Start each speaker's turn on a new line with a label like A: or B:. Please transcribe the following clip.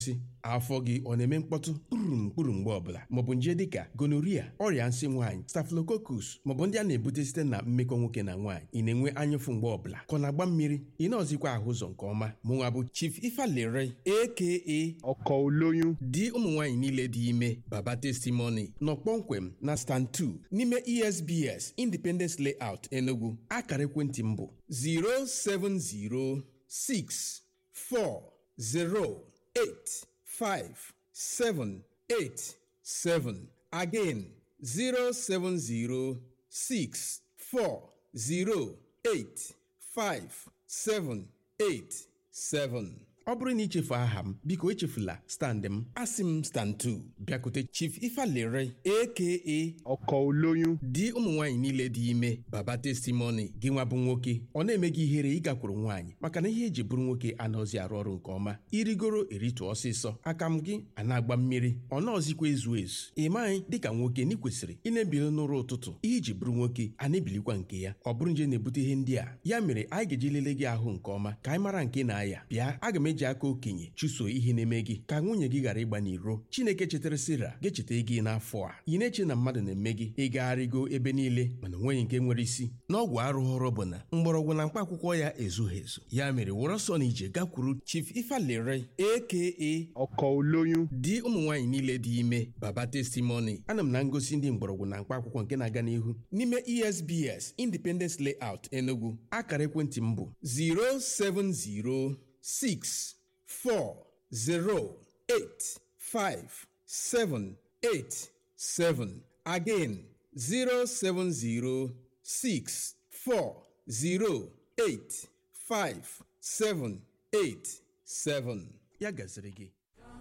A: osisi afọ gị ọ na-eme mkpọtụ kpurum kpuru mgbe ọbụla maọbụ nje dịka gonoria ọrịa nsị nwaanyị staphylococcus maọbụ ndị a na-ebute site na mmekọ nwoke na nwaanyị ị na-enwe anyụfụ mgbe ọbụla ka ọ na-agba mmiri ị na-ọzikwa ahụ ụzọ nke ọma mụnwa bụ chief ifalere aka
B: ọkọ olóyún
A: di ụmụ nwaanyị niile dị ime baba testimony nọ kpọmkwem na stand 2 n'ime esbs independence layout enugu akara ekwentị m bụ 07064085787 again 07064085787 ọ bụrụ na ichefu aha m biko echefula stand m asị m stand 2 bịakute chief ifalere aka
B: ọkọ olóyún
A: di ụmụ nwaanyị niile dị ime baba testimony gị nwa bụ nwoke ọ na-eme gị ihere ịgakwuru nwaanyị maka na ihe eji bụrụ nwoke anaghịzi arụ ọrụ nke ọma irigoro eritu ọsịsọ aka m gị a na-agba mmiri ọ naọzikwa ezu ezu ị maghị dịka nwoke na ị kwesịrị ị na-ebili n'ụra ụtụtụ ihe iji bụrụ nwoke a na-ebilikwa nke ya ọ bụrụ nje na-ebute ihe ndị a ya mere anyị ga-eji lelee gị ahụ nke ọma ka anyị mara nke na-aya bịa aga m eji aka okenye chụso ihe na-eme gị ka nwunye gị ghara ịgba n'iro chineke chetara sira ga-echeta gị n'afọ a ị na-eche na mmadụ na-eme gị ịgagharịgo ebe niile mana onweghị nke nwere isi n'ọgwụ arụghọrọ bụ na mgbọrọgwụ na mkpa akwụkwọ ya ezughị ezu ya mere were ọsọ na ije gakwuru chief ifalere aka
B: ọkọ olóyún
A: di ụmụ nwaanyị niile dị ime baba testimony ana m na ngosi ndị mgbọrọgwụ na mkpa akwụkwọ nke na-aga n'ihu n'ime esbs independence layout enugu akara ekwentị m bụ 07064085787 again 07064085787 ya gaziri gị